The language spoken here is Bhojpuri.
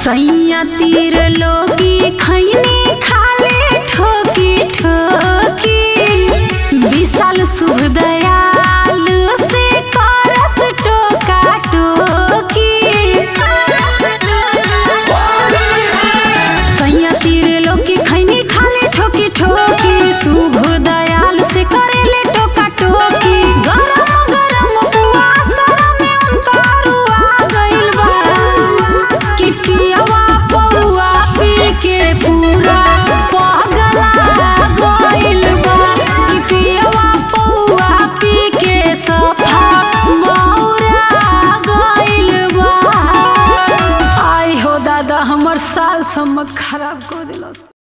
सैया तीर लोगी खैनी खाले ठोकी ठोकी विशाल शुभ दयाल से करस टोका टोकी सैया तीर लोगी खैनी खाले ठोकी ठोकी शुभ दयाल से करेले टोका टोकी गरम गरम पुआ सर में उनतारू आ गइल बा कि पियवा पौआ पी के पूरा पगला गइल बा कि पियवा पौआ पी के सफा मौरा गइल बा आई हो दादा हमर साल समझ खराब